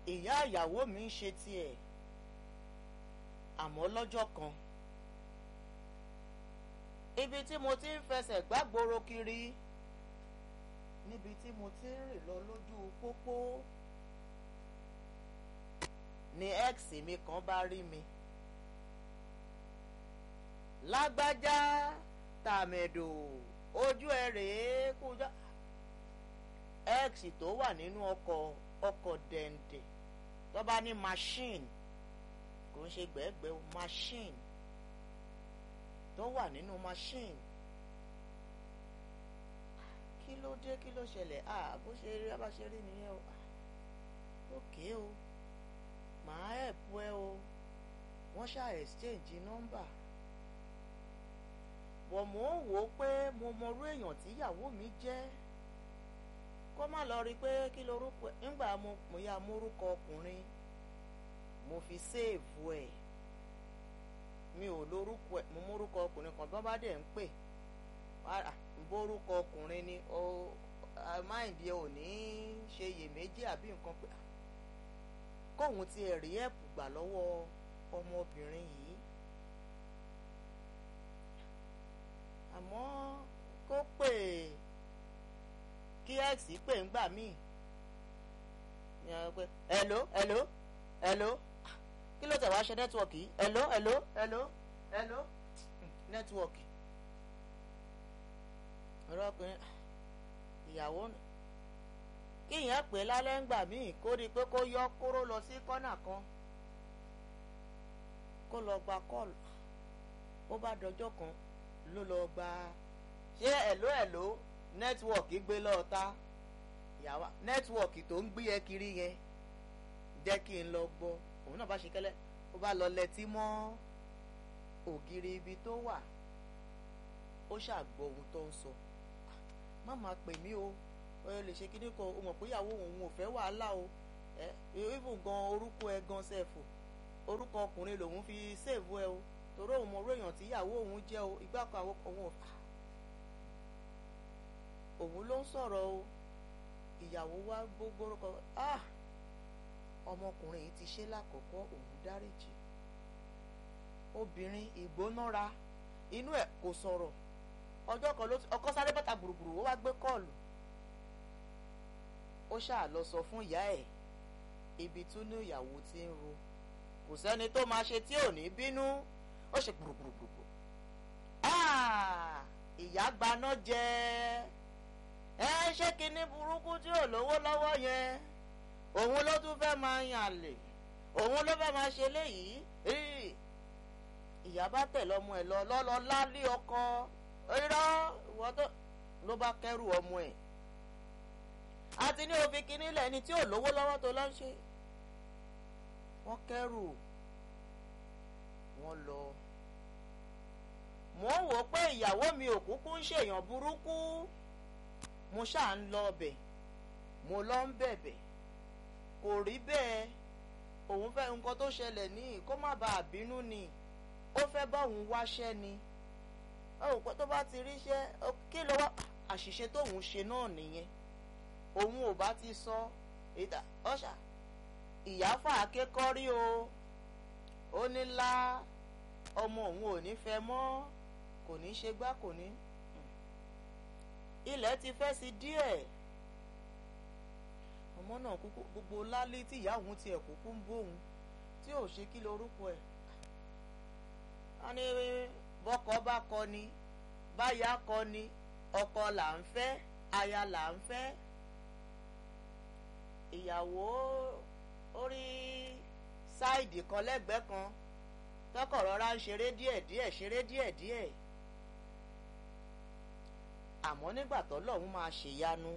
ìyá ìyàwó mi ń ṣe tiẹ̀ àmọ́ lọ́jọ́ kan ibi tí mo ti ń fẹsẹ̀ gbàgbóró kiri níbi tí mo ti ń rìn lọ lójú pópó ni x mi kan bá rí mi lágbájá tàmẹ̀dò ojú ẹ rèé kújá x tó wà nínú ọkọ̀ ọkọ̀ dẹ̀ǹdẹ̀ tó bá ní machine kò ń ṣe gbẹ́gbẹ́ machine tó wà nínú machine kí ló dé kí ló ṣẹlẹ̀ ah bó ṣe rí bá ṣe rí nìyẹn o ókè o màá ẹ̀pù ẹ o wọ́n ṣá exchange nọ́mbà bọ̀ mò ń wò ó pé mo mọrú èèyàn tíyàwó mi jẹ́ kó má lọ rí i pé kí lorúkọ nígbà mo mo ya mórúkọ ọkùnrin mo fi séèvù ẹ̀ mi ò lórúkọ ẹ̀ mo mórúkọ ọkùnrin kan bá bá dẹ̀ ń pè bórúkọ ọkùnrin ni ó máìndì ẹ ò ní ṣe iyèméjì àbí nǹkan pé kóun ti ẹ̀ rí ẹ̀pù gbà lọ́wọ́ ọmọbìnrin yìí àmọ́ kó pè kí x pè ń gbà míì hello hello hello kí ló tẹ̀ wá ṣe nẹ́tíwọ̀kì yìí hello hello hello hello nẹ́tíwọ̀kì ọ̀rọ̀ ọkùnrin ìyàwó kí ìyẹn pè lálẹ́ ń gbà míì kó rí i pé kó yọ kóró lọ sí kọ́nà kan kó lọ gba kọ́ọ̀lù ó bá dọjọ́ kan ló lọ gba ṣé ẹ̀ló ẹ̀ló nẹ́tíwọ̀kì gbé lọ́ọ̀ta ìyàwó nẹ́tíwọ̀kì tó ń gbé ẹ kiri yẹn jẹ́ kí n lọ gbọ́ òun náà bá ṣe kẹ́lẹ́ ó bá lọ lẹ́tí mọ́ ògiri ibi tó wà ó ṣàgbọ́ ohun tó ń sọ má máa pè mí o ẹ lè ṣe kíní kan o mọ̀ pé ìyàwó òun ò fẹ́ wàhálà o ẹ even gan orúkọ ẹ gan sẹ́ẹ̀fù orúkọ ọkùnrin lòun fi sèèvù ẹ o torí òun mọ orí èèyàn tí ìyàwó òun jẹ́ o ìgbà kan àwọn òun ò fà òun ló ń sọ̀rọ̀ o ìyàwó wa gbogbo orúkọ ah ọmọkùnrin yìí ti ṣe lákọ̀ọ́kọ́ òun dáríjì obìnrin ìgbónára inú ẹ̀ kò sọ̀rọ̀ ọjọ́ kan ló ọkọ sáré bàtà gbùrùgbùrù ó wá gbé kọ́ọ̀lù ó ṣáà lọ sọ fún ìyá ẹ̀ ibi tún ní ìyàwó ti ń ro kò sẹ́ni tó máa ṣe tí ò ní bínú ó ṣe gbùrùgbùrùgbùrù ìyá gbaná jẹ ẹ ṣé kinní burúkú tí ò lówó lọ́wọ́ yẹn òun ló tún fẹ́ máa yàn lè òun ló fẹ́ máa ṣe léyìí ìyá bá tẹ̀lé ọmọ ẹ̀ lọ lọ́lọ́ lálé ọkọ irọ́ ìwọ tó ló bá kẹ́rù ọmọ ẹ̀ àti ní òfin kínní lẹ́ni tí ò lówó lọ́wọ́ tó lọ́ ń ṣe wọ́n kẹ́rù wọ́n lọ mò ń wò pé ìyàwó mi ò kúkú ń ṣèyàn burúkú mo ṣáà ń lọ ọbẹ̀ mo lọ ń bẹ̀bẹ̀ kò rí bẹ́ẹ̀ òun fẹ́ nǹkan tó ṣẹlẹ̀ ní kó má bàa bínú ni ó fẹ́ bá òun wáṣẹ́ ni ó pẹ́ tó bá ti ríṣẹ́ kí ló wá àṣìṣe tóun ṣe náà nìyẹn òun ò bá ti sọ ìdá ọ̀ṣà ìyáfà akékọ́rí o ó ní lá ọmọ òun ò ní fẹ́ mọ́ kò ní ṣe gbá kò ní ilẹ̀ ti fẹ́ sí díẹ̀ ọmọ náà kúkú gbogbo lálé tí ìyá òun tiẹ̀ kúkú ń bóun tí ò ṣe kí lorúkọ ẹ̀ wọ́n ní bọ́kọ bá kọ ni báyà kọ ni ọkọ là ń fẹ́ aya là ń fẹ́ ìyàwó orí sáìdì kan lẹ́gbẹ̀ẹ́ kan tọkọ̀ rọra ń ṣeré díẹ̀díẹ̀ ṣeré díẹ̀díẹ̀ àmọ́ nígbà tọ́lọ́hún máa ṣèyanu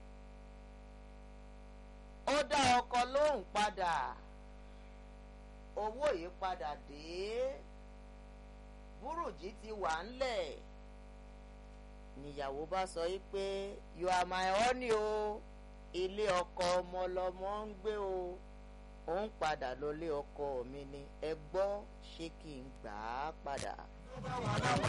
ó dá ọkọ lóhùn padà owó yìí padà dé búrùjí ti wà ńlẹ̀ níyàwó bá sọ yìí pé you are my honey o ilé ọkọ ọmọ lọmọ ń gbé o ó ń padà lọlé ọkọ mi ni ẹ gbọ́ ṣé kí n gbà á padà.